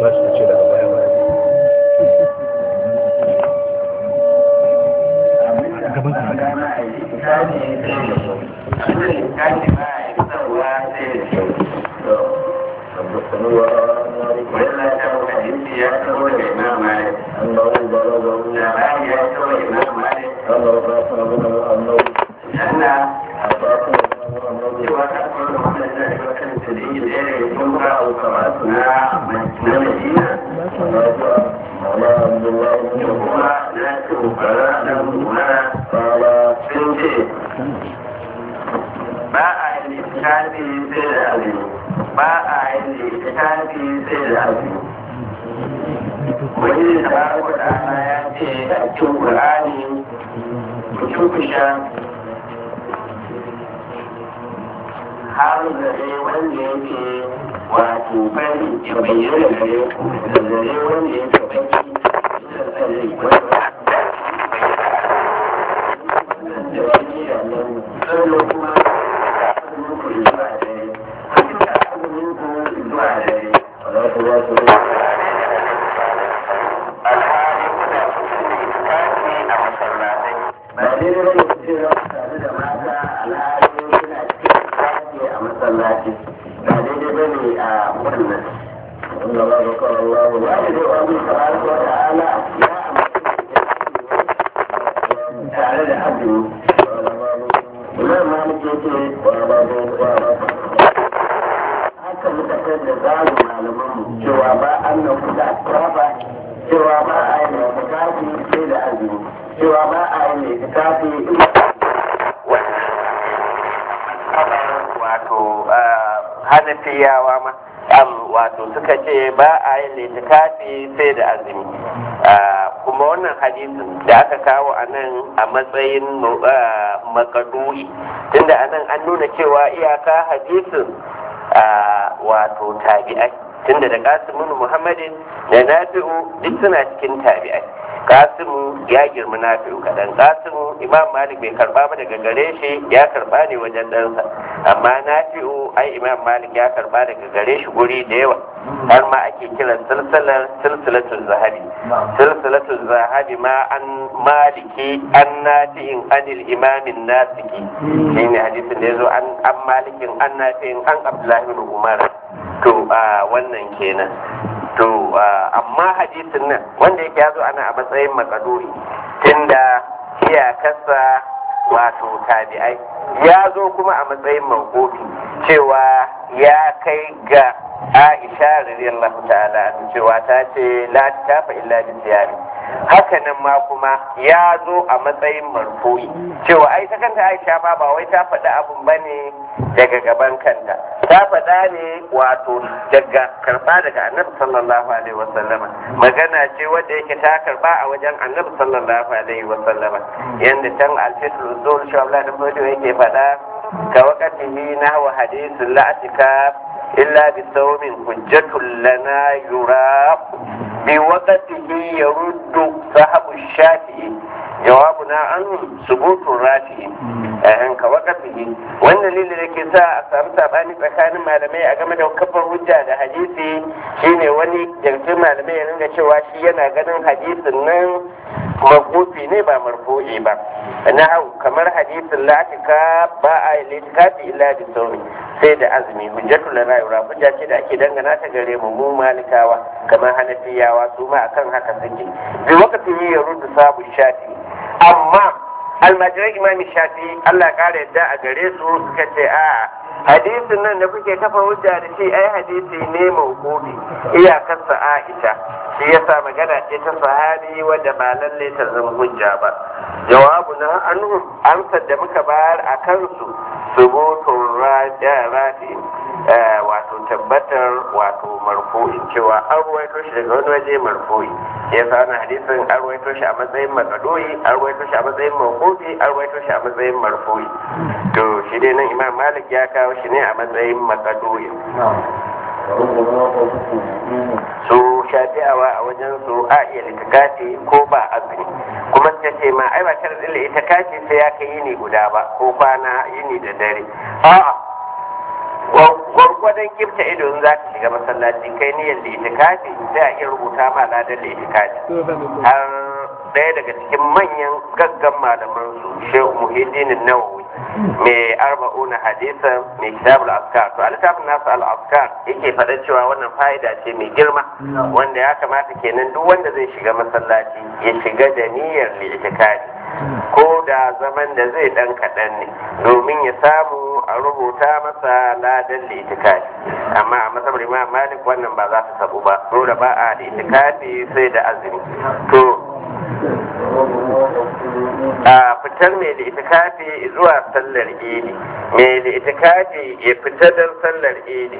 ba shi ce daga baya baya gaban ka أنه بلغه أن رفعت أبوه أنه أعطاكم أنه راجع مولى عبد الله بن قال ba a yin littafi sai da azumi ba a yin littafi sai da azumi wani da ba ku da ana ya ce a cikin ƙur'ani mutum kusha har da dai wanda yake wato fari ya bayyana gare ku da zare wanda yake baki da tsare wanda sannan kuma zuwa dare zuwa dare ولا تواصلوا alhali kuna cikin tafi a masallatai ba dai ba ne cewa tare da mata alhali kuna cikin tafi a masallaci ba daidai ba ne a wannan إن الله ذكر الله wani da wani tabaraka wa ta'ala ya amince tare da azumi imam malik yake haka muka kai da zalu malamanmu cewa ba an nan kuda ba cewa ba a yi mai fitafi sai da azumi cewa ba a yi mai fitafi wato hanafiyawa ma wato suka ce ba a yi litikafi sai da azumi kuma wannan hadisin da aka kawo a nan a matsayin makaduri tunda a nan an nuna cewa iyaka hadisin wato tabi'ai tunda da kasimun muhammadin da nafi'u duk suna cikin tabi'ai kasimu ya girma nafi'u kaɗan kasimu imam malik bai karba ba daga gare shi ya karba ne wajen ɗansa amma nafi'u ai imam malik ya karba daga gare shi guri da yawa har ma ake kiran silsilar silsilatul zahabi silsilatul zahabi ma an maliki an nafi'in anil imamin nasiki shine hadisin da yazo an an malikin an nafi'in an abdullahi bin umar to a wannan kenan to amma hadisin nan wanda yake yazo ana a matsayin makaduri tunda iyakarsa wato tabi'ai ya zo kuma a matsayin mawqufi cewa ya kai ga Aisha radiyallahu ta'ala cewa ta ce la tafa illa bi siyami haka nan ma kuma ya zo a matsayin marfu'i cewa ai ta kanta Aisha ma ba wai ta faɗi abun bane daga gaban kanta ta faɗa ne wato daga karɓa daga annabi sallallahu alaihi wasallama magana ce wadda yake ta karɓa a wajen annabi sallallahu alaihi wasallama yanda can alfitul usul shi Allah da fado yake faɗa ka wakatihi nahwa hadithul la'atika illa bi sawmin hujjatul lana yura bi waqtihi yaruddu sahabu shafi'i jawabuna an subutun rafi'i eh ka waqtihi wannan dalilin da ke sa a samu sabani tsakanin malamai a game da kafar hujja da hadisi shine wani yankin malamai ya ringa cewa shi yana ganin hadisin nan makufi ne ba marfu'i ba na hau kamar hadisin la'atika ba a yi litikafi illa bi sauri sai da azumi hujjatu lana yura hujja ce da ake dangana ta gare mu mu malikawa kamar hanafiyawa su ma akan haka suke bi wakati ya rudu sabu shafi amma almajiran imami shafi Allah ya kara yadda a gare su suka ce a hadisin nan da kuke kafa hujja da shi ai hadisi ne mawqufi iyakarsa Aisha shi yasa magana ce ta sahabi wadda ba lalle ta zama hujja ba jawabu na anhum amsar da muka bayar a kansu subutun rafi wato tabbatar wato marfu'i cewa an ruwaito shi daga wani waje marfu'i ya sa wani hadisin an ruwaito shi a matsayin makadoyi an ruwaito shi a matsayin mawqufi an ruwaito shi a matsayin marfu'i to shi dai nan imam malik ya kawo shi ne a matsayin makadoyi su shafi'awa a wajen su a iya litikafi ko ba azumi kuma suka ce ma ai ba sharadin litikafi sai ya kai yini guda ba ko kwana yini da dare a'a gwargwadon kifta ido in za ka shiga masallaci kai niyyar litikafi sai a iya rubuta ma ladan litikafi har ɗaya daga cikin manyan gaggan malaman su shehu muhiddin nawawi mai arba'una hadisa mai kitabul askar to alisafin nasu al-askar yake faɗa cewa wannan fa'ida ce mai girma wanda ya kamata kenan duk wanda zai shiga masallaci ya shiga da niyyar litikafi ko da zaman da zai dan kaɗan ne domin ya samu a rubuta masa ladan litikafi amma a masabar imam malik wannan ba za ta sabu ba dole ba a litikafi sai da azumi to a fitar mai litikafi zuwa sallar idi mai litikafi ya fita don sallar idi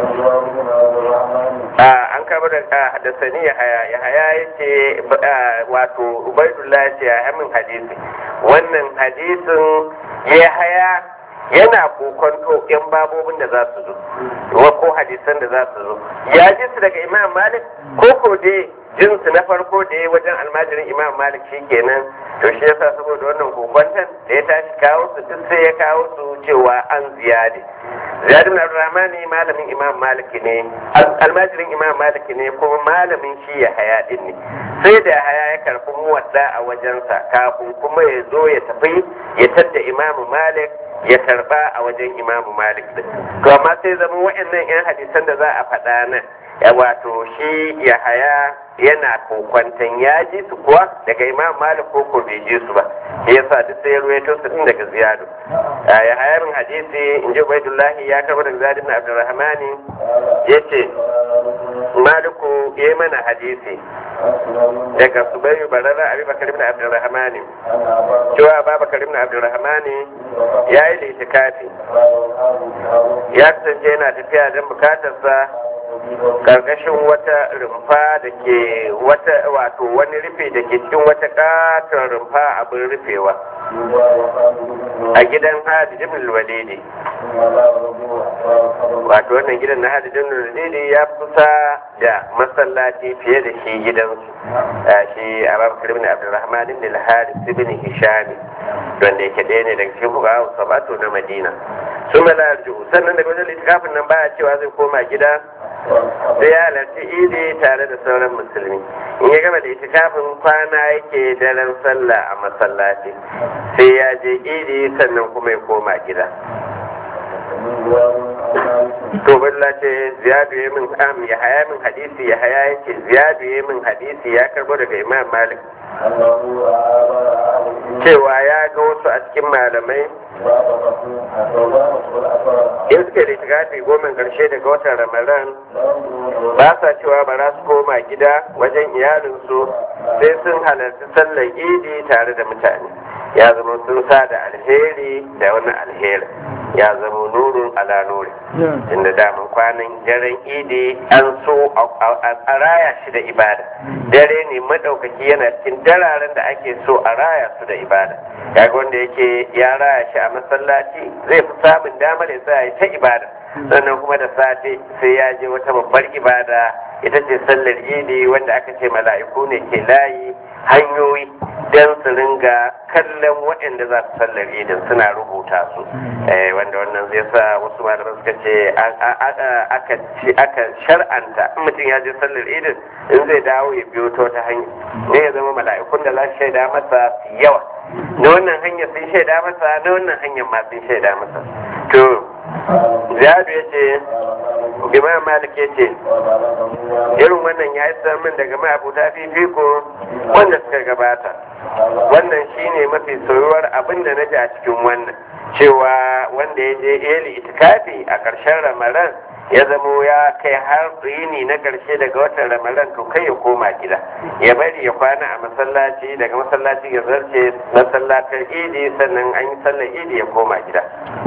an kama da hadasani ya haya ya haya ya ce wato ubaidullah ce ya hamin hadisi wannan hadisin ya haya yana kokonto yan babobin da za su zo ko hadisan da za su zo ya ji su daga imam malik ko ko dai jinsu na farko da ya wajen almajirin imam malik shi kenan to shi yasa saboda wannan kokwantan da ya tashi kawo su duk sai ya kawo su cewa an ziyade ziyadu na rahmani malamin imam malik ne almajirin imam malik ne kuma malamin shi ya haya din ne sai da haya ya karfi muwadda a wajensa kafin kuma ya zo ya tafi ya tadda imamu malik ya karba a wajen imamu malik din to amma sai zama wa'annan yan hadisan da za a faɗa nan ya wato shi ya haya yana kokwantan ya ji su kuwa daga imam malik ko ko bai ji su ba ya sa duk sai ya ruwaito su din daga ziyadu ya haya min hadisi in ji ubaidullahi ya karɓa daga ziyadu na abdurrahmani ya ce maliku ya mana hadisi daga subayu barara abi bakar ibn abdurrahmani cewa babakar ibn abdurrahmani ya yi litikafi ya kasance yana tafiya don bukatarsa karkashin wata rumfa da ke wata wato wani rufe da ke cikin wata katon rumfa abin rufewa a gidan hadi jimil walidi wato wannan gidan na hadi jimil walidi ya kusa da masallaci fiye da shi gidansu shi a babu kirmin abdulrahman ibn al-haris ibn hishami wanda yake ɗaya ne daga cikin fuka sabato na madina sun mala sannan daga wajen littafin nan baya cewa zai koma gida sai ya halarci idi tare da sauran musulmi in ya gama da itikafin kwana yake daren sallah a masallaci sai ya je idi sannan kuma ya koma gida to balla ce ziyadu ya min am ya haya min hadisi ya haya yake ziyadu ya min hadisi ya karbo daga imam malik cewa ya ga wasu a cikin malamai in suke da shigafi goma karshe daga watan ramadan ba sa cewa ba za su koma gida wajen iyalinsu sai sun halarci sallar idi tare da mutane ya zama sun sa da alheri da wani alheri ya zama nurun ala nuri inda daman kwanan daren idi an so a raya shi da ibada dare ne madaukaki yana cikin dararen da ake so a raya su da ibada kaga wanda yake ya raya shi a masallaci zai fi samun damar ya sa ta ibada sannan kuma da safe sai ya je wata babbar ibada ita ce sallar idi wanda aka ce mala'iku ne ke layi hanyoyi don su ringa kallon waɗanda za su sallar idin suna rubuta su wanda wannan zai sa wasu malaman suka ce aka shar'anta in mutum ya je sallar idin in zai dawo ya biyo ta wata hanya ne ya zama mala'ikun da za su shaida masa su yawa na wannan hanya sun shaida masa na wannan hanyar ma sun shaida masa to ziyadu ya ce imam malik ya ce irin wannan ya yi min daga ma'abuta fifiko wanda suka gabata wannan shine mafi soyuwar abin da na ji a cikin wannan cewa wanda ya je eli itikafi a ƙarshen ramadan ya zamo ya kai har yini na ƙarshe daga watan ramadan to kai ya koma gida ya bari ya kwana a masallaci daga masallaci ya zarce masallatar idi sannan an yi sallar idi ya koma gida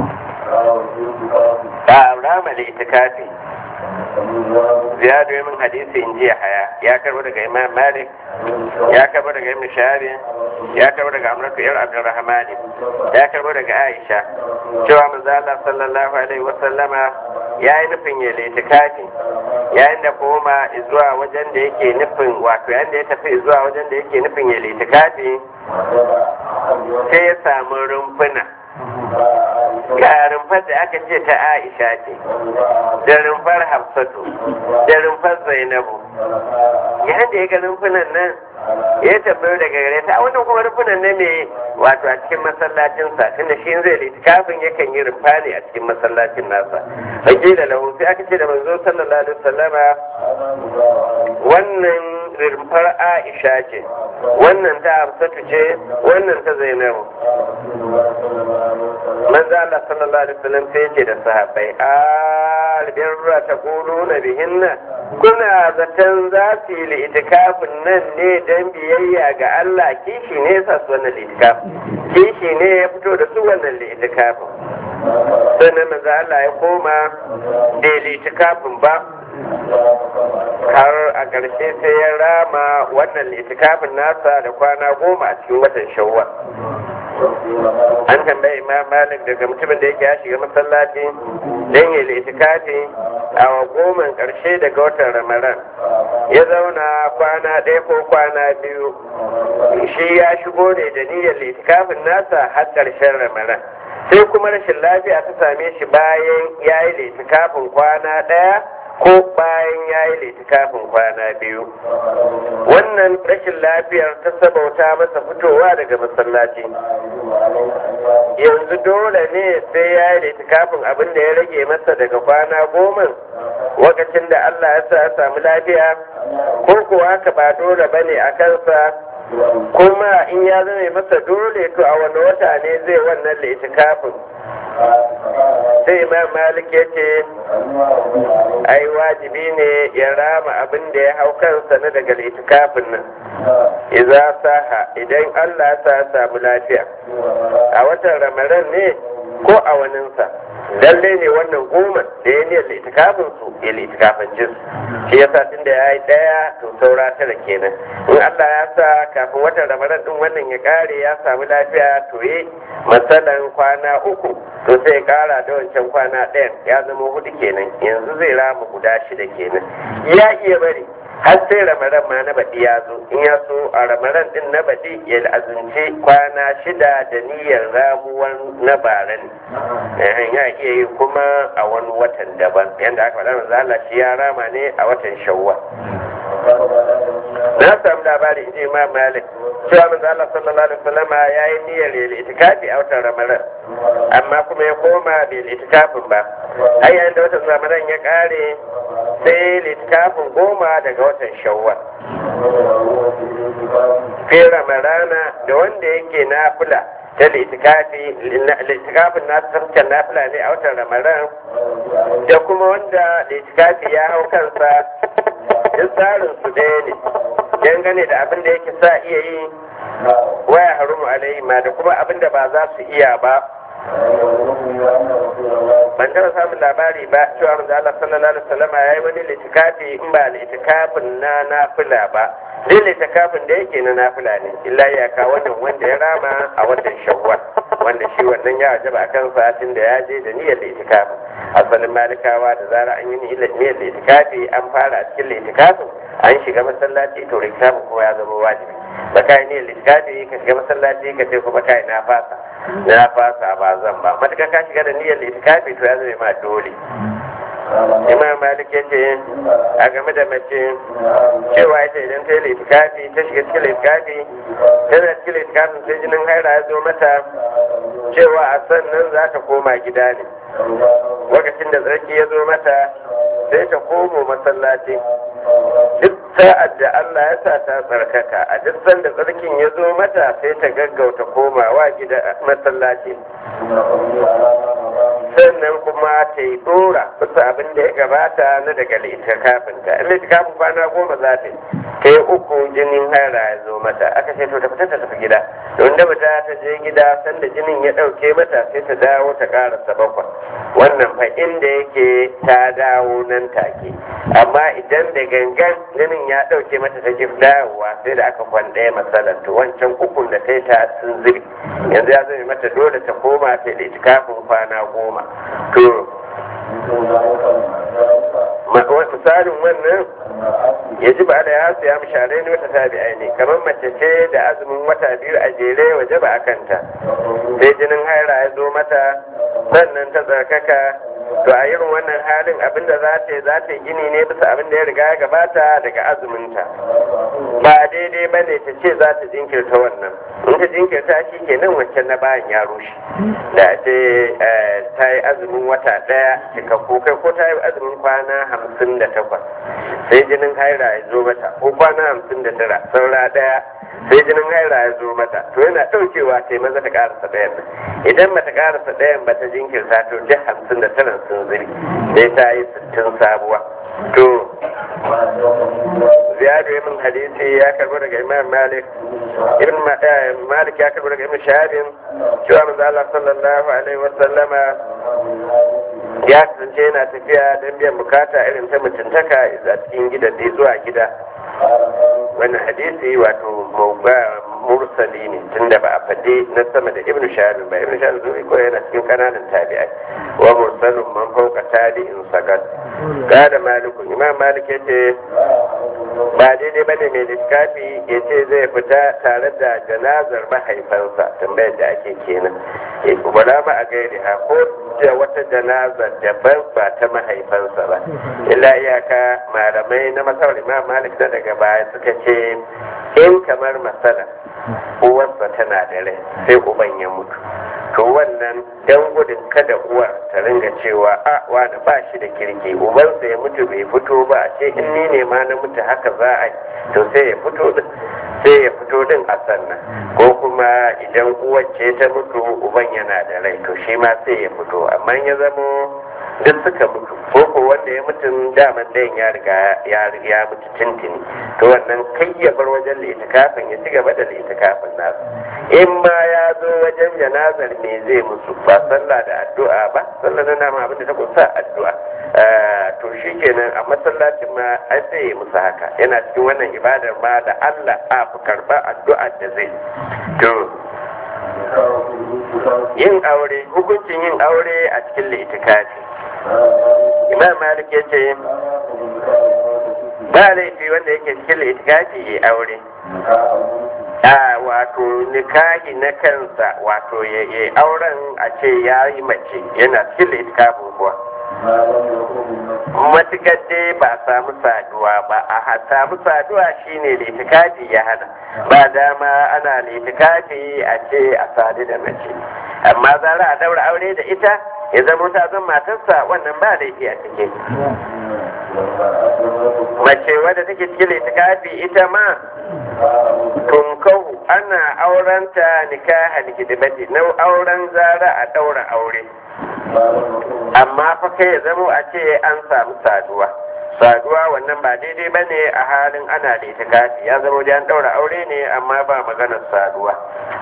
a rama da itikafi ziyadu min hadisi in ji haya ya karbo daga imam malik ya karbo daga ibn shahabi ya karbo daga amratu yar abdurrahman ya karbo daga aisha cewa manzo Allah sallallahu alaihi wa sallama ya yi nufin ya litikafi yayin da koma zuwa wajen da yake nufin wato yayin da ya tafi zuwa wajen da yake nufin ya litikafi sai ya samu rumfuna ga rumfar da aka ce ta aisha ce da rumfar hafsatu da rumfar zainabu yayin da ya ga rumfunan nan ya tambayo daga gare ta a wannan kuma rumfunan ne mai wato a cikin masallacinsa tunda shi zai litikafin yakan yi rumfa ne a cikin masallacin nasa fakila lahu sai aka ce da manzo sallallahu alaihi wasallama wannan rumfar aisha ce wannan ta hafsatu ce wannan ta zainabu manzo Allah sallallahu alaihi wasallam sai ce da sahabbai albirra taquluna bihinna kuna zaton za su yi itikafin nan ne dan biyayya ga Allah kishi ne yasa su wannan itikafin kishi ne ya fito da su wannan itikafin sannan manzo Allah ya koma bai itikafin ba har a ƙarshe sai ya rama wannan itikafin nasa da kwana goma a cikin watan shawwal an tambayi imam malik daga mutumin da yake ya shiga masallaci don yi litikafi a goman ƙarshe daga watan ramadan ya zauna kwana ɗaya ko kwana biyu shi ya shigo ne da niyyar litikafin nasa har ƙarshen ramadan sai kuma rashin lafiya ta same shi bayan ya yi litikafin kwana ɗaya ko bayan ya yi litikafin kwana biyu wannan rashin lafiyar ta sabauta masa fitowa daga masallaci yanzu dole ne sai ya yi litikafin abin da ya rage masa daga kwana goma lokacin da Allah ya sa ya samu lafiya ko kuwa haka ba dole ba ne a kansa kuma in ya zame masa dole to a wani wata ne zai wannan litikafin sai imam malik ya ce ai wajibi ne ya rama abin da ya hau kansa na daga litikafin nan iza saha idan allah sa ya samu lafiya a watan ramadan ne ko a waninsa lalle ne wannan goma da ya niyyar litikafin su ya litikafin jinsu shi yasa tun da ya yi ɗaya to saura tara kenan in Allah ya sa kafin watan ramadan din wannan ya kare ya samu lafiya to yi matsalan kwana uku to sai ya kara da wancan kwana ɗayan ya zama hudu kenan yanzu zai rama guda shida kenan ya iya bari har sai ramadan ma na baɗi ya zo in ya so a ramadan din na baɗi ya azumce kwana shida da niyyar ramuwar na bara ne ya iya yi kuma a wani watan daban yadda aka faɗa manzo Allah shi ya rama ne a watan shawwal na samu labari in ji imam malik cewa manzo Allah sallallahu alaihi wasallam ya yi niyyar yin itikafi a watan ramadan amma kuma ya koma bai itikafin ba har yayin da watan ramadan ya kare sai littafin goma daga watan shawwal fi ramadana da wanda yake nafila ta litikafi litikafin nasu tafkan nafila ne a watan ramadan da kuma wanda litikafi ya hau kansa duk tsarin su ɗaya ne dangane da abin da yake sa iya yi waya harumu alaihi ma da kuma abin da ba za su iya ba ban taɓa samun labari ba cewa manzo Allah sallallahu alaihi wasallam ya yi wani litikafi in ba litikafin na nafila ba dai litikafin da yake na nafila ne illa ya ka wannan wanda ya rama a watan shawwal wanda shi wannan ya wajaba a kan satin da ya je da niyyar litikafin asalin malikawa da zara an yi niyyar litikafi an fara a cikin litikafin an shiga masallaci to litikafin kuma ya zama wajibi ba kai niyyar litikafi ka shiga masallaci ka ce kuma kai na fasa na fasa ba zan ba matuƙa ka shiga da niyyar litikafi to ya zama ma dole imam malik ya ce a game da mace cewa ita idan ta yi litikafi ta shiga cikin litikafi tana cikin litikafin sai jinin haira ya zo mata cewa a sannan za ta koma gida ne lokacin da tsarki ya zo mata sai ta komo masallaci duk sa'ad da Allah ya sa ta tsarkaka a duk sanda tsarkin ya zo mata sai ta gaggauta komawa gida masallaci sannan kuma ta yi dora bisa abin da ya gabata na daga litikafinta in litikafin kwana goma za ta yi ta yi uku jinin haira ya zo mata aka ce to ta fita ta tafi gida don da fita ta je gida sanda jinin ya ɗauke mata sai ta dawo ta ƙarasa bakwai wannan fa inda yake ta dawo nan take amma idan da gangan jinin ya ɗauke mata ta ji dawowa sai da aka kwan ɗaya matsalar to wancan ukun da ta yi ta sun ziri yanzu ya zama mata dole ta koma ta da itikafin kwana goma to misalin wannan ya ji ba da ya siya mishalai ne wata tabi'ai ne kamar mace ce da azumin wata biyu a jere waje ba a kanta sai jinin haira ya zo mata sannan ta tsarkaka to a irin wannan halin abinda za ta yi za ta yi gini ne bisa abin da ya riga ya gabata daga azuminta ba daidai ba ne ta ce za ta jinkirta wannan in ta jinkirta shi kenan wancan na bayan ya rushe da ce ta yi azumin wata ɗaya cikakku kai ko ta yi azumin kwana hamsin da takwas sai jinin haira ya zo mata ko kwana hamsin da tara saura ɗaya sai jinin haira ya zo mata to yana ɗaukewa sai maza ta ƙarasa ɗayan nan idan ba ta ƙarasa ɗayan ba ta jinkirta to duk hamsin da tara sun ziri sai ta yi sittin sabuwa to ziyadu ibn hadisi ya karbo daga imam malik ibn malik ya karbo daga ibn shahabin cewa manzo Allah sallallahu alaihi wa sallama ya kasance yana tafiya don biyan bukata irin ta mutuntaka a cikin gidan da zuwa gida wannan hadisi wato mursali ne tunda ba a faɗi na sama da ibn shahabin ba ibn shahabin zuwa ko yana cikin kananan tabi'ai wa mursalun man fauka tabi'in sagat kada malikun imam malik ya ce ba daidai bane mai littafi ya ce zai fita tare da janazar mahaifansa tambayar da ake kenan ya kubara ma a gairi ha ko da wata janazar daban ba ta mahaifansa ba illa iyaka malamai na masawar imam malik na daga baya suka ce in kamar masala uwarsa tana da rai sai uban ya mutu to wannan dan gudun kada uwar ta ringa cewa a wani ba shi da kirki ubansa ya mutu bai fito ba a ce in ni ne ma na mutu haka za a yi to sai ya fito din sai ya fito din a sannan ko kuma idan uwar ce ta mutu uban yana da rai to shi ma sai ya fito amma ya zamo duk suka mutu ko ko wanda ya mutu daman dayan ya riga ya mutu tintini to wannan kai ya bar wajen litikafin ya ci gaba da litikafin nasu in ma ya zo wajen janazar me zai musu ba sallah da addu'a ba sallah na nama abinda ta kusa addu'a to shi kenan a masallacin ma ai sai ya musu haka yana cikin wannan ibadar ma da Allah a fi karba addu'a da zai to yin aure hukuncin yin aure a cikin litikafi imam malik ya ce ba laifi wanda yake cikin litikafi ya aure a wato nikahi na kansa wato ya yi auren a ce ya yi mace yana cikin litikafin kuwa matukar dai ba samu saduwa ba a samu saduwa shine litikafi ya hana ba dama ana litikafi a ce a sadu da mace amma zara a daura aure da ita ya zama ta zan matarsa wannan ba laifi a cikin mace wadda take cikin litikafi ita ma tunkahu ana aurenta nikahan hidimati na auren zara a daura aure amma fa kai ya zama a ce an samu saduwa saduwa wannan ba daidai ba ne a halin ana da itikafi ya zama da an daura aure ne amma ba maganar saduwa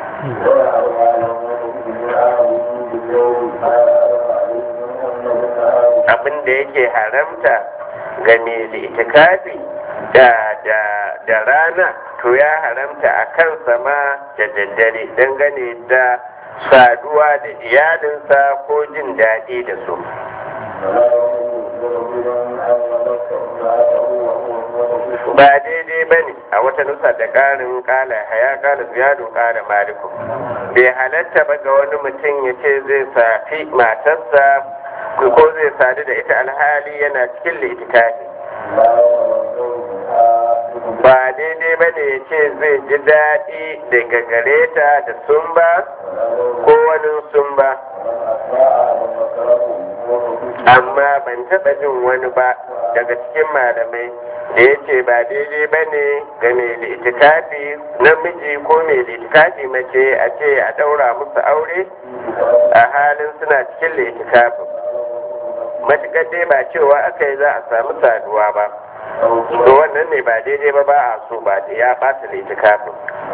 abin da yake haramta ga mai litikafi da da da rana to ya haramta a kansa ma da daddare dangane da saduwa da iyalinsa ko jin daɗi da su ba daidai ba ne a wata nusa da ƙarin ƙala haya ƙala ziyadun ƙala maliku bai halatta ba ga wani mutum ya ce zai safi matarsa ko zai sadu da ita alhali yana cikin litikafi ba daidai ba ne ya ce zai ji daɗi daga gare ta da sumba ko wani sumba amma ban taɓa jin wani ba daga cikin malamai da ya ce ba daidai ba ne ga mai litikafi namiji ko mai litikafi mace a ce a ɗaura musu aure a halin suna cikin litikafin matuƙar dai ba cewa aka yi za a samu saduwa ba to wannan ne ba daidai ba ba a so ba da ya ɓata litikafin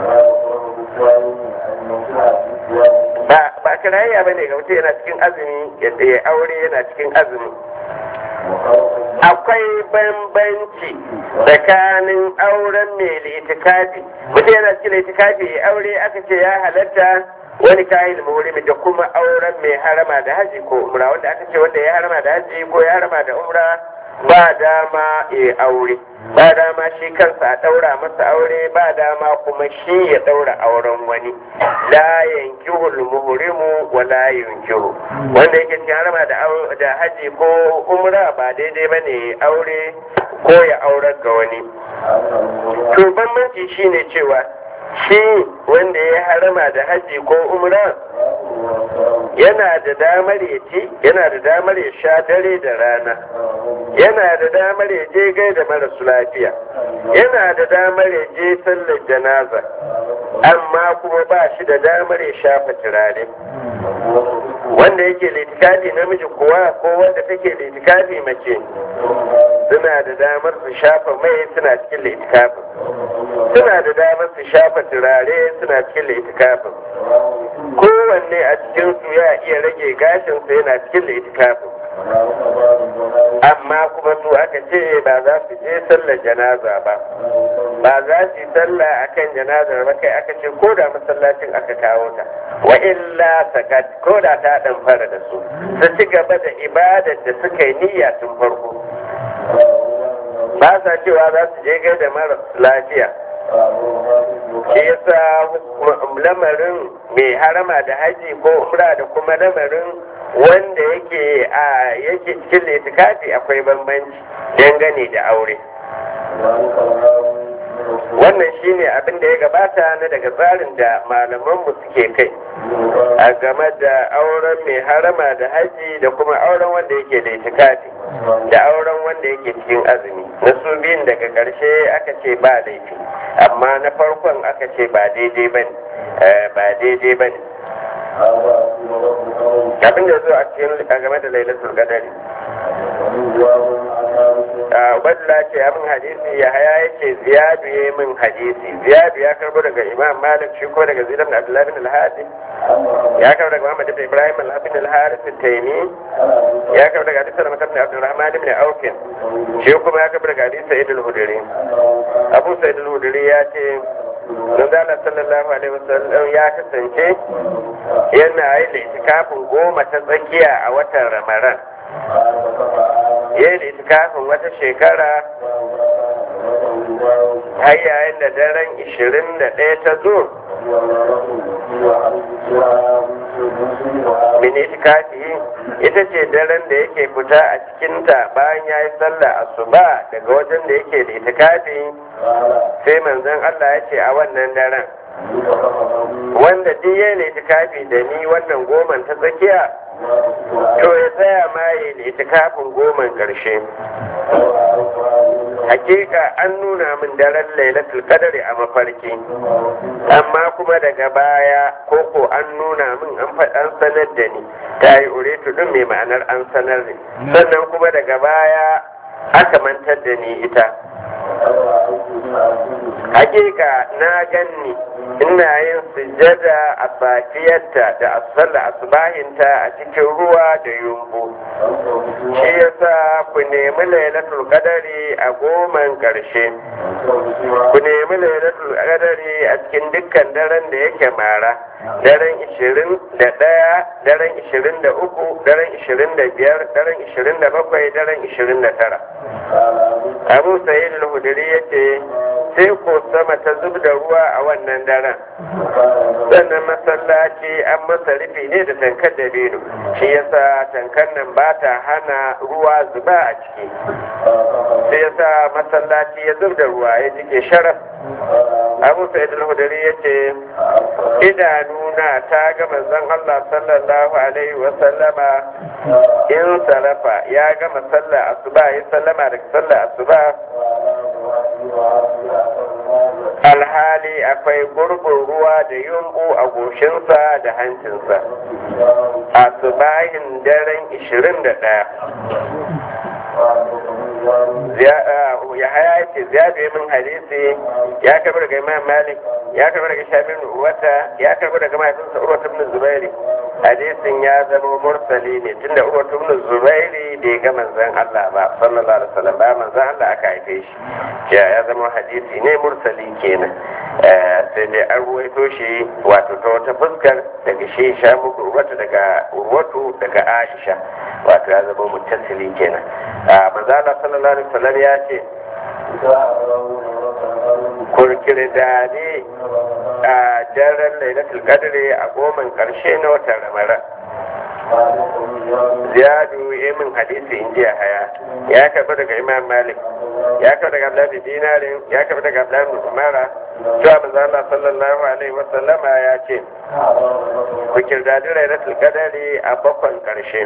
ba ba kirayya ba ne ga mutum yana cikin azumi yadda ya aure yana cikin azumi akwai bambanci tsakanin auren mai litikafi mutum yana cikin litikafi ya aure aka ce ya halatta wani kayan mawurimi da kuma auren mai harama da haji ko umra wanda aka ce wanda ya harama da haji ko ya harama da umra ba dama ya aure ba dama shi kansa a ɗaura masa aure ba dama kuma shi ya ɗaura auren wani la yankihul muhrimu wa la yunkihu wanda yake cikin harama da da haji ko umra ba daidai bane aure ko ya aurar ga wani to bambanci shine cewa shi wanda ya harama da haji ko umra yana da damar ya ci yana da damar ya sha dare da rana yana da damar ya je gai da marasu lafiya yana da damar ya je sallar janaza amma kuma ba shi da damar ya shafa turare wanda yake litikafi namiji kuwa ko wanda take litikafi mace suna da damar su shafa mai suna cikin litikafin suna da damar su shafa turare suna cikin litikafin kowanne a cikin su ya iya rage gashinsa yana cikin litikafin amma kuma su aka ce ba za su je sallar janaza ba ba za su yi sallah akan janazar ba kai aka ce ko da masallacin aka kawo ta wa illa sakat ko da ta dan fara da su su ci gaba da ibadar da suka yi niyya tun farko ba sa cewa za su je gai da mara lafiya shi yasa lamarin mai harama da haji ko umra da kuma lamarin wanda yake a yake cikin litikafi akwai bambanci dangane da aure wannan shine abin da ya gabata na daga tsarin da malamanmu suke kai a game da auren mai harama da haji da kuma auren wanda yake da itikafi da auren wanda yake cikin azumi na su biyun daga ƙarshe aka ce ba laifi amma na farkon aka ce ba daidai ba ba daidai ba ne abin da zo a cikin a game da lailatul qadari Ubadula ce ya min hadisi ya haya yake ziyadu ya min hadisi ziyadu ya karbo daga imam malik shi ko daga zidan abdullahi bin al-hadi ya karbo daga muhammad ibn ibrahim al-abin al-haris al-taymi ya karbo daga hadisi da ibn abdurrahman ibn auf shi kuma ya karbo daga hadisi sa'id al-hudri abu sa'id al-hudri ya ce Manzala sallallahu alaihi wasallam ya kasance yana yi itikafin goma ta tsakiya a watan Ramadan. Ya yi itikafin wata shekara har yayin da daren ishirin da ɗaya ta zo. Min itikafi ita ce daren da yake fita a cikinta bayan ya yi sallah asuba daga wajen da yake da itikafi sai manzon Allah ya ce a wannan daren wanda duk ya ne itikafi da ni wannan goman ta tsakiya to ya tsaya ma ya ne itikafin goman ƙarshe hakika an nuna min daren lailatul qadari a mafarki amma kuma daga baya koko an nuna min an faɗan sanar da ni ta yi uretu din mai ma'anar an sanar ne sannan kuma daga baya aka mantar da ni ita hakika na ganni ina yin sujjada a safiyarta da asalla asbahinta a cikin ruwa da yumbu shi yasa ku nemi lailatul qadari a goman karshe ku nemi lailatul qadari a cikin dukkan daren da yake mara daren ishirin da ɗaya daren ishirin da uku daren ishirin da biyar daren ishirin da bakwai daren ishirin da tara abu sa'id al-hudri yace sai ko sama ta zub da ruwa a wannan daren sannan masallaci an masa rufi ne da tankar da bino shi yasa tankar nan ba ta hana ruwa zuba a ciki sai yasa masallaci ya zub da ruwa ya jike sharaf abu sa'id al-hudri yace idanuna ta ga manzon Allah sallallahu alaihi wa sallama in salafa ya gama sallar asuba ya sallama daga sallar asuba alhali akwai gurbin ruwa da yumbu a goshinsa da hancinsa a subahin daren 21 ya haya ce ziyadu ya min hadisi ya karbi daga imam malik ya karbi daga shabin wata ya karbi daga mahaifinsa urwa ibn zubairi hadisin ya zama mursali ne tunda urwa ibn zubairi bai ga manzon Allah ba sallallahu alaihi wasallam ba manzon Allah aka haife shi ya zama hadisi ne mursali kenan sai dai an ruwaito shi wato ta wata fuskar daga shi sha muku urwatu daga urwatu daga Aisha wato ya zama muttasili kenan a manzala sallallahu alaihi wasallam ya ce kurkirdade a daren lailatul qadri a goman karshe na watan ramadan ziyadu ya min hadisi in jiya haya ya karbi daga imam malik ya karbi daga abdullahi dinarin ya karbi daga abdullahi umara cewa manzo Allah sallallahu alaihi wa sallama ya ce ku kirdadi lailatul qadri a bakon karshe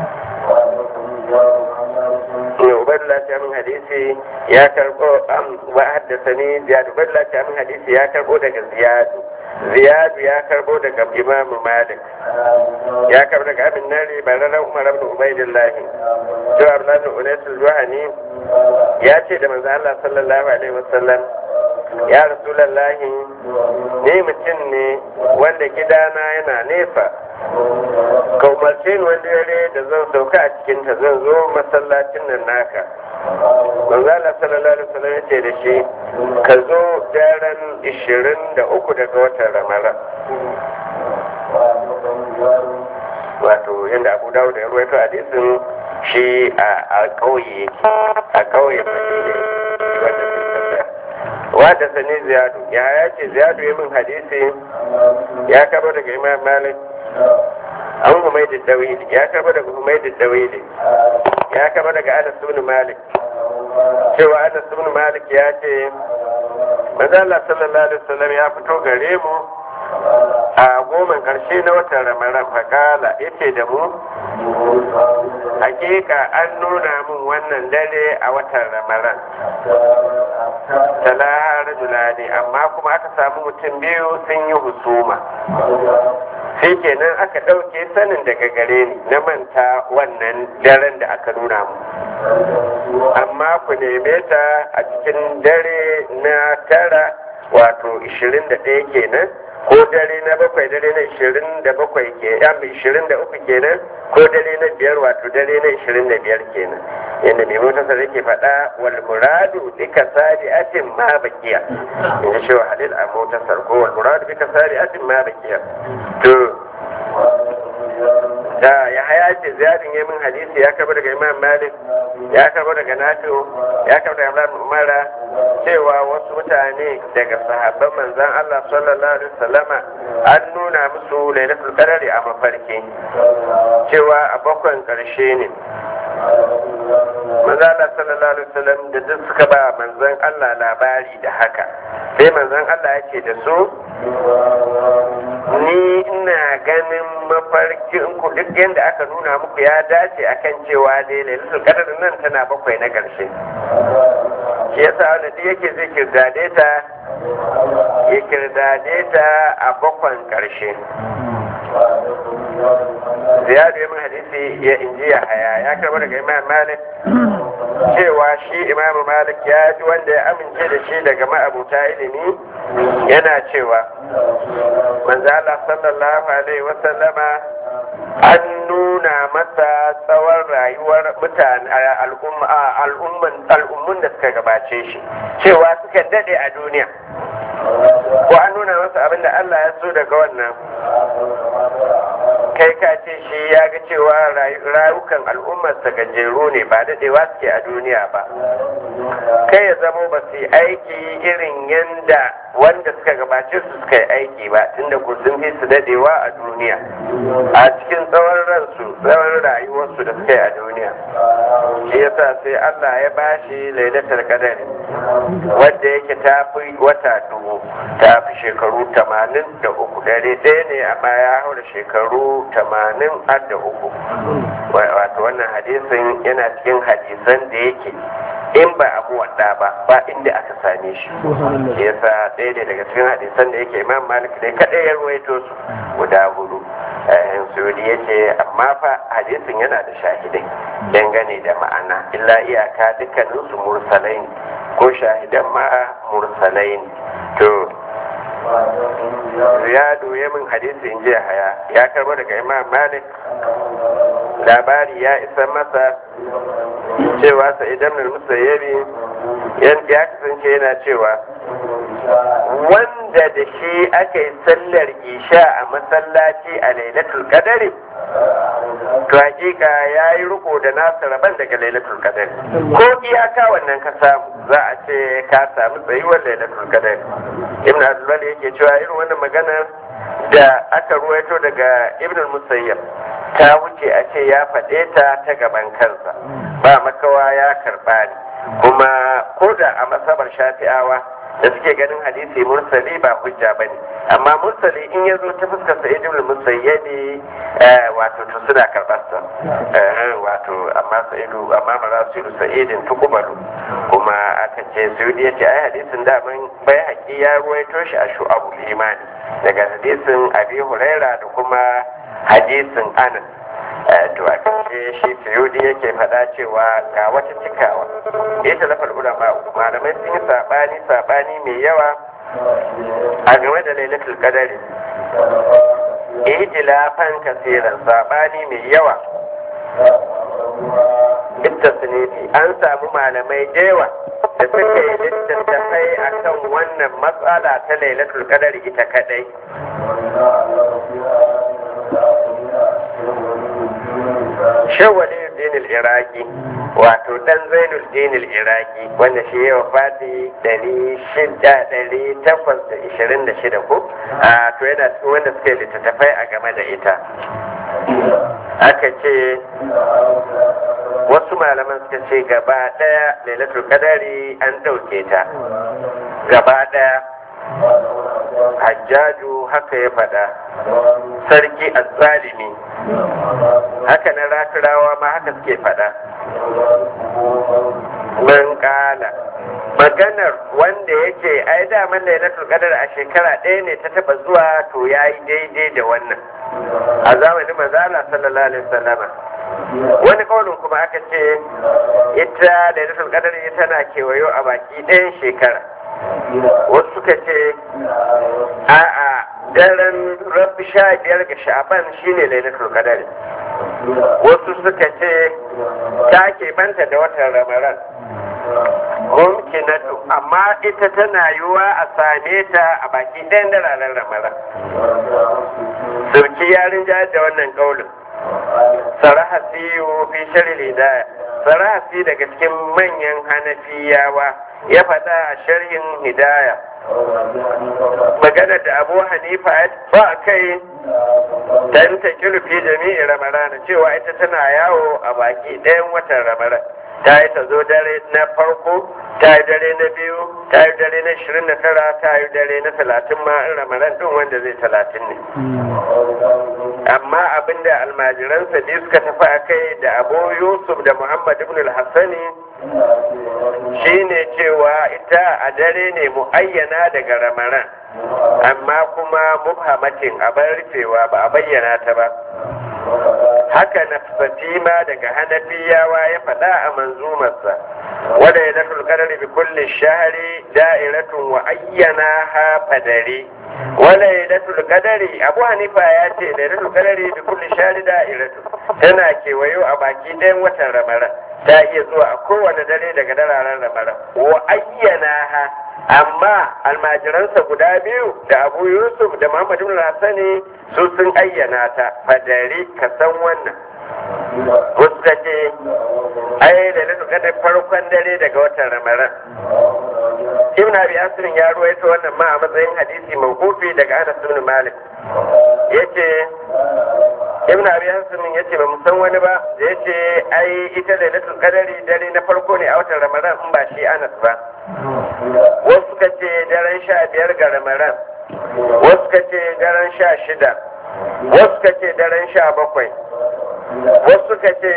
Ubaidullah ta min hadisi ya karbo wa haddasani Ziyad Ubaidullah ta min hadisi ya karbo daga Ziyadu Ziyadu ya karbo daga Imam Malik ya karbo daga Abin Nari Barara Umar ibn Ubaidullah to Abdullah ibn Unais al-Juhani ya ce da manzo Allah sallallahu alaihi wasallam ya Rasulullahi ni mutum ne wanda gidana yana nesa ka umarce ni wani dare da zan sauka a cikin ta zan zo masallacin nan naka manzo Allah sallallahu alaihi wasallam ya ce da shi ka zo daren 23 daga watan Ramadan wato yadda Abu Dawud ya ruwaito hadisin shi a kauye yake a kauye Madina wanda wadda sani ziyadu ya ya ce ziyadu ya min hadisi ya kaba daga imam malik an humaidu dawili ya kaba daga humaidu dawili ya kaba daga anas ibn malik cewa anas ibn malik ya ce manzo Allah sallallahu alaihi wasallam ya fito gare mu a goman karshe na watan ramadan fakala yace da mu hakika an nuna min wannan dare a watan ramadan tala rajulani amma kuma aka samu mutum biyu sun yi husuma sai kenan aka ɗauke sanin daga gare ni na manta wannan daren da aka nuna mu amma ku neme ta a cikin dare na tara wato 21 kenan ko dare na bakwai dare na ishirin da bakwai ke ya ishirin da uku kenan ko dare na biyar wato dare na ishirin da biyar kenan yadda mai motarsa yake faɗa wal muradu bika sari atin ma bakiya in ji cewa halil a motarsa ko wal muradu bika sari atin ma bakiya to da ya haya ce ziyarin ya min hadisi ya karbi daga imam malik ya karbi daga nafi'u ya karbi daga imam umara cewa wasu mutane daga sahabban manzan allah sallallahu alaihi wasallama an nuna musu lailatul qadari a mafarki cewa a bakwan karshe ne manzan allah sallallahu alaihi wasallam da duk suka ba manzan allah labari da haka sai manzan allah ya ce da su ni ina ganin mafarkin ku duk yadda aka nuna muku ya dace akan cewa dai lailatul qadr nan tana bakwai na ƙarshe shi yasa wanda duk yake zai kirdade ta ya kirdade ta a bakwan ƙarshe ziyadu ya min hadisi ya inji ya haya ya karɓa daga imam malik cewa shi imam malik ya ji wanda ya amince da shi daga ma'abuta ilimi yana cewa manzo Allah sallallahu alaihi wasallama an nuna masa tsawon rayuwar mutane al'umman al'ummun da suka gabace shi cewa suka dade a duniya ko an nuna masa abin da Allah ya so daga wannan kai ka ce shi ya ga cewa rayukan al'ummarsa gajeru ne ba dadewa suke a duniya ba kai ya zamo ba su yi aiki irin yanda wanda suka gabace su suka yi aiki ba tunda ku sun fi su dadewa a duniya a cikin tsawon ransu tsawon rayuwarsu da suka yi a duniya shi yasa sai Allah ya bashi lailatul qadari wanda yake ta fi wata dubu ta fi shekaru tamanin da uku dare ɗaya ne amma ya haura shekaru tamanin har da uku wato wannan hadisin yana cikin hadisan da yake in ba abu wadda ba ba inda aka same shi yasa ɗaya ne daga cikin hadisan da yake imam malik ne kaɗai ya ruwaito su guda hudu sudi ya ce amma fa hadisin yana da shahidai dangane da ma'ana illa iyaka dukkaninsu mursalai ne ko shahidan ma mursalai ne to ziyadu ya min hadisi in jiya haya ya karbo daga imam malik labari ya isa masa cewa sa idan musayyabi ya kasance yana cewa wanda wanda da shi aka yi sallar isha a masallaci a lailatul qadari to hakika ya yi riko da nasa rabon daga lailatul qadari ko iyaka wannan ka samu za a ce ka samu tsayuwar lailatul qadari ibn abdullah yake cewa irin wannan maganar da aka ruwaito daga ibn musayyab ta wuce a ce ya faɗe ta ta gaban kansa ba makawa ya karɓa ne kuma ko da a masabar shafi'awa da suke ganin hadisi mursali ba hujja ba ne amma mursali in ya zo ta fuskar sa ibn musayyabi wato to suna karɓar sa wato amma sa'idu amma marasilu sa'idin tukubalu kuma aka ce suyudi ya ce ai hadisin da bai haƙi ya ruwaito shi a shu'abul imani daga hadisin abi huraira da kuma hadisin anas to a kashe shi suyudi yake faɗa cewa ga wata cikawa ita lafal ulama malamai sun yi saɓani saɓani mai yawa a game da lailatul qadari ihtilafan kasiran saɓani mai yawa ittasnifi an samu malamai da yawa da suka yi littattafai akan wannan matsala ta lailatul qadari ita kadai shawali dinil iraki wato dan zainul dinil iraki wanda shi ya wafati dari shida dari takwas da ishirin da shida ko a to yana cikin wanda suka yi littattafai a game da ita aka ce wasu malaman suka ce gaba daya lailatul qadari an dauke ta gaba daya hajjaju haka ya faɗa sarki azzalimi haka na raturawa ma haka suke faɗa man kala maganar wanda yake ai daman lailatul qadar a shekara ɗaya ne ta taba zuwa to yayi daidai da wannan a zamanin manzala sallallahu alaihi wasallama wani kaunin kuma aka ce ita lailatul qadar tana kewayo a baki ɗayan shekara wasu suka ce a'a daren rabbi sha biyar ga sha'aban shine lailatul qadar wasu suka ce ta banta da watan ramadan mumkinatu amma ita tana yiwa a same ta a baki ɗayan dararen ramadan sauki yarin jihar da wannan kaulin sarahasi fi shirin hidaya sarahasi daga cikin manyan hanafiyawa ya faɗa a sharhin hidaya magana da abu hanifa ba kai dan ta fi jami'i ramadana cewa ita tana yawo a baki ɗayan watan ramadan ta yi ta zo dare na farko ta yi dare na biyu ta yi dare na shirin na tara ta yi dare na talatin ma in ramadan ɗin wanda zai talatin ne amma abinda almajiransa biyu suka tafi a kai da abu yusuf da muhammad ibn al-hassani shine cewa ita a dare ne mu'ayyana daga ramadan amma kuma mubhamatin a bar rufewa ba a bayyana ta ba haka na fatima daga hanafiyawa ya faɗa a manzumarsa wadda ya dafa kadari bi kulli shahari da'iratun wa ayyana ha fadari wadda ya dafa kadari abu hanifa ya ce da dafa kadari bi kulli shahari da'iratun tana kewayo a baki ɗayan watan ramadan ta iya zuwa a kowane dare daga dararen ramadan wa ayyana ha amma almajiransa guda biyu da abu yusuf da muhammad ibn hassani su sun ayyana ta fadari ka san wannan wasu ka ce ai da na kada farkon dare daga watan ramadan ibn abi asirin ya ruwaito wannan ma a matsayin hadisi mawqufi daga anas ibn malik yace ibn abi asirin yace ba mu san wani ba da yace ai ita lailatul qadari dare na farko ne a watan ramadan in ba shi anas ba wasu ka ce daren sha biyar ga ramadan wasu ka ce daren sha shida wasu ka ce daren sha bakwai wasu ka ce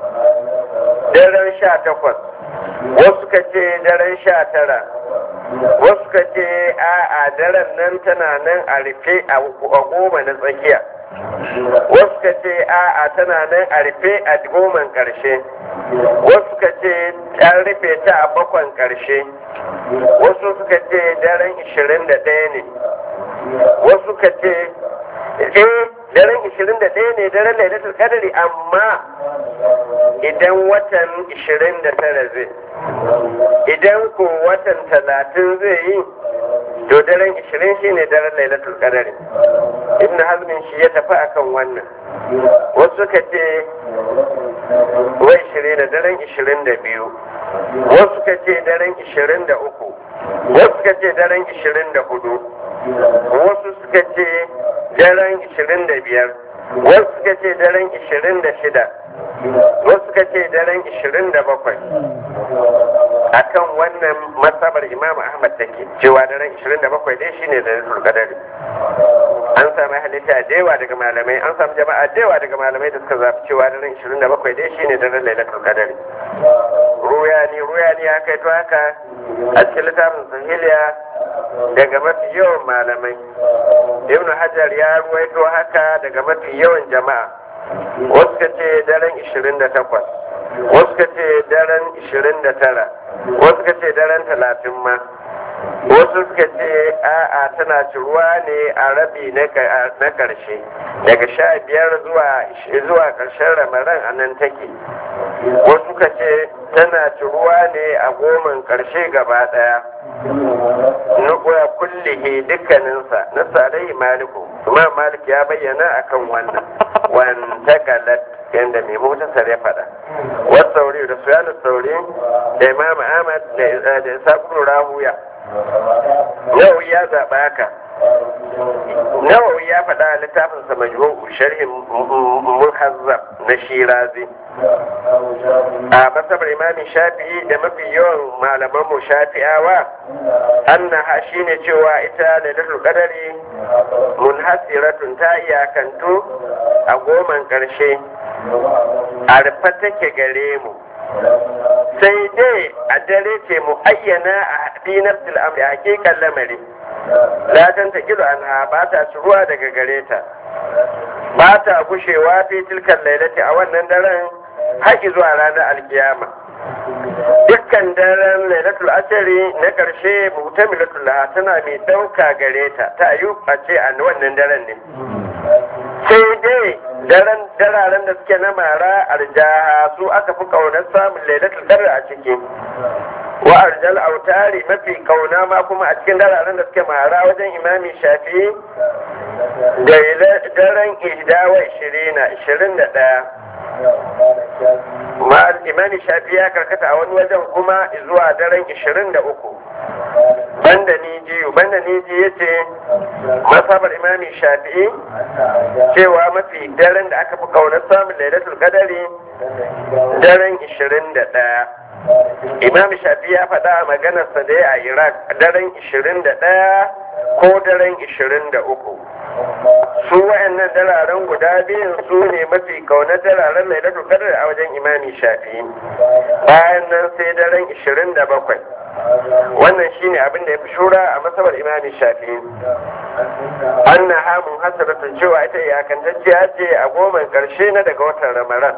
daren sha takwas wasu ka ce daren sha tara wasu ka ce a a daren nan tana nan a rufe a goma na tsakiya wasu ka ce a a tana nan a rufe a goman karshe wasu ka ce an rufe ta a bakwan karshe wasu suka ce daren ishirin da ɗaya ne wasu ka ce eh daren ishirin da ɗaya ne daren lailatul qadari amma idan watan ishirin da tara zai idan ko watan talatin zai yi to daren ishirin shine daren lailatul qadari ibn hazmin shi ya tafi akan wannan wasu suka ce wai ishirin da daren ishirin da biyu wasu suka ce daren ishirin da uku wasu suka ce daren ishirin da hudu wasu suka ce daren ishirin da biyar wasu suka ce daren ishirin da shida wasu suka ce daren ishirin da bakwai akan wannan masabar imam ahmad take cewa daren 27 dai shine da rasul qadari an samu halitta da yawa daga malamai an samu jama'a da yawa daga malamai da suka zafi cewa daren 27 dai shine daren lailatul qadari ruyani ruyani ya kai to haka a cikin littafin sahiliya daga mafi yawan malamai ibnu hajar ya ruwaito haka daga mafi yawan jama'a wasu ka ce daren 28 wasu ka ce daren 29 wasu ka ce daren 30 ma wasu suka ce a'a tana ciruwa ne a rabi na karshe daga sha biyar zuwa karshen ramaran a nan take wasu suka ce tana ciruwa ne a goman karshe gaba daya nukuwa kullihi dukkaninsa na sarai maliku imam malik ya bayyana akan wannan wanta galat yadda mai motar ya faɗa wasu sauri da suyanu sauri da imam ahmad da isa rahuya nawawi ya zaɓa haka nawawi ya faɗa a littafinsa majmu'u sharhin muhazzab na shirazi a masabar imamin shafi'i da mafi yawan malaman mu shafi'awa annaha shine cewa ita lailatul qadari munhasiratun ta iyakantu a goman ƙarshe a rufe take gare mu sai dai a dare ce mu ayyana a fi nafsil amri a hakikan lamari latan ta kilo an ba ta ruwa daga gare ta ba ta gushewa fi tilkan lailati a wannan daren haƙi zuwa ranar alkiyama dukkan daren lailatul ashari na ƙarshe mutamilatul laha tana mai ɗauka gare ta ta yi a ce a wannan daren ne sai dai daren dararen da suke na mara arjaha su aka fi kaunar samun lailatul qadr a ciki wa arjal autari mafi kauna ma kuma a cikin dararen da suke mara wajen imami shafi da daren ihda wa ishirina ishirin da ɗaya ma imami shafi ya karkata a wani wajen kuma zuwa daren ishirin da uku banda nijiyu banda niji ya ce masabar imami shafi'i cewa mafi daren da aka fi kaunar samun lailatul qadari daren 21 imam shafi ya faɗa a maganarsa da ya a iraq daren 21 ko daren 23 su wa'annan dararen guda biyun su ne mafi kaunar dararen lailatul qadar a wajen imami shafi bayan nan sai daren 27 wannan shine abin da ya fi shura a masabar imami shafi anna hamun hasaratun cewa ita iyakantacciya ce a goman karshe na daga watan ramadan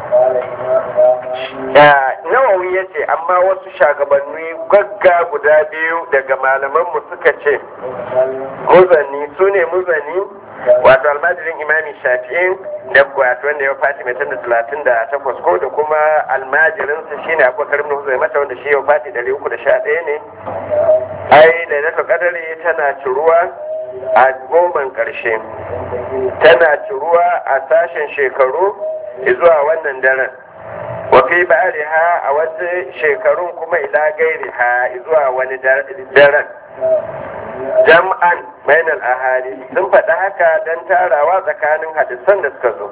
nawawi ya ce amma wasu shagabanni gagga guda biyu daga malamanmu suka ce muzani su ne muzani wato almajirin imami shafi'in da wato wanda ya fati mai tanda talatin da takwas ko da kuma almajirinsa shine abubakar ibn huzai mata wanda shi ya fati dari uku da sha ɗaya ne ai lailatul qadari tana ciruwa a goman ƙarshe tana ciruwa a sashen shekaru zuwa wannan daren wafi ba'ariha a wasu shekarun kuma ila gairiha zuwa wani daren jam'an bainal ahadi sun faɗi haka don tarawa tsakanin hadisan da suka zo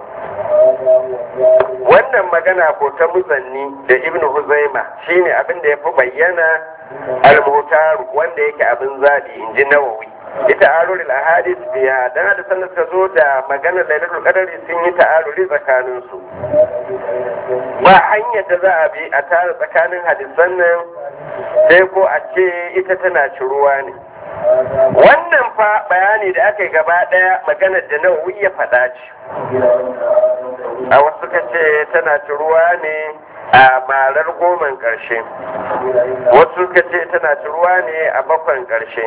wannan magana ko ta muzanni da ibn huzaima shine abin da ya fi bayyana al-mutaru wanda yake abin zaɓi in ji nawawi ita aruril ahadis biya dan hadisan da suka zo da maganar lailatul qadari sun yi ta'aruri tsakanin su ba hanyar da za a bi a tara tsakanin hadisan nan sai ko a ce ita tana ciruwa ne wannan fa bayani da aka yi gaba daya maganar da nawawi ya faɗa ce a wasu suka ce tana ciruwa ne a marar goman ƙarshe wasu suka ce tana ciruwa ne a bakwan ƙarshe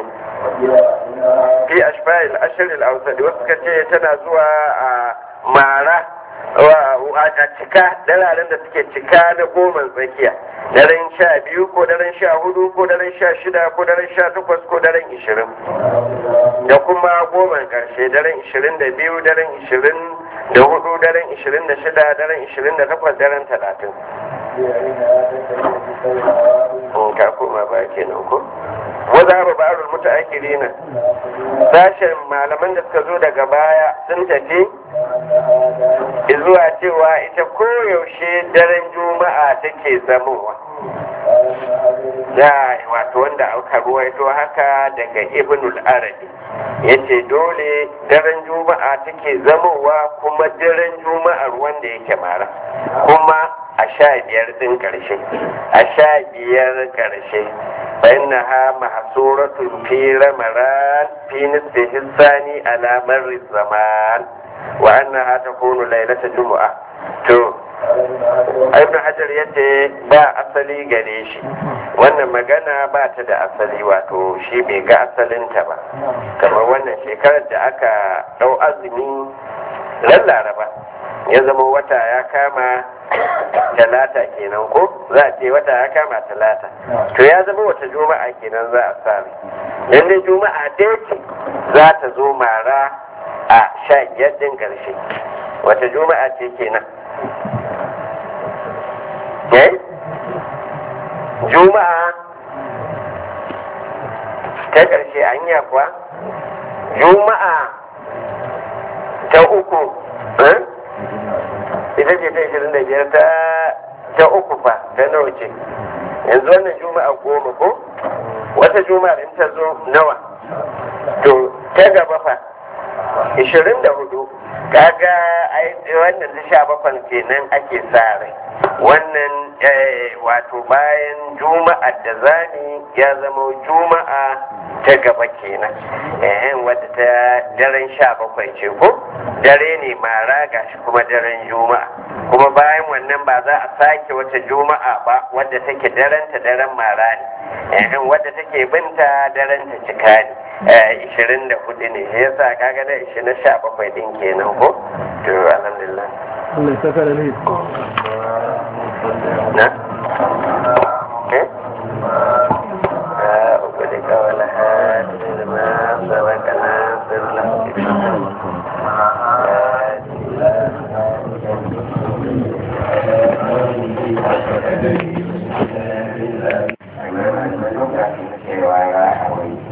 fi ashfa'il ashiril ausadi wasu suka ce tana zuwa a mara a cika dararen da suke cika na goma tsakiya daren sha biyu ko daren sha hudu ko daren sha shida ko daren sha takwas ko daren ishirin da kuma goma karshe daren ishirin da biyu daren ishirin da hudu daren ishirin da shida daren ishirin da takwas daren talatin in ka koma ba kenan ko waza ba ba'arul mutaakhirina sashen malaman da suka zo daga baya sun tafi zuwa cewa ita koyaushe daren juma'a take zamowa da wato wanda aka ruwaito haka daga ibnul arabi yace dole daren juma'a take zamowa kuma daren juma'ar wanda yake mara kuma a sha biyar din karshe a sha biyar karshe فإنها محصورة في رمضان في نصفه الثاني على مر الزمان وأنها تكون ليلة جمعة تو ibn hajar yace ba asali gare shi wannan magana ba ta da asali wato shi bai ga asalinta ba kamar wannan shekarar da aka dau azumi ran laraba ya zama wata ya kama talata kenan ko za a ce wata ya kama talata to ya zama wata juma'a kenan za a sami dan dai juma'a ɗaya ce za ta zo mara a sha biyar ɗin ƙarshe wata juma'a ce kenan eh juma'a ta ƙarshe anya kuwa juma'a ta uku ita ce ta ishirin da biyar ta ta uku fa ta nawa ce yanzu wannan juma'a goma ko wata juma'a in ta zo nawa to ta gaba fa ishirin da hudu kaga wannan ta sha bakwan kenan ake sa rai wannan wato bayan juma'a da zani ya zama juma'a ta gaba kenan eh wadda ta daren sha bakwai ce ko dare ne mara gashi kuma daren juma'a kuma bayan wannan ba za a sake wata juma'a ba wadda take daren ta daren mara ne eh wadda take binta daren ta cika ne ishirin da hudu ne ya sa kaga da ishirin na sha bakwai din kenan ko to alhamdulillah Allah ya saka da ne na eh أقولك ولا هادي ما سبق ناصر له cewa ya akwai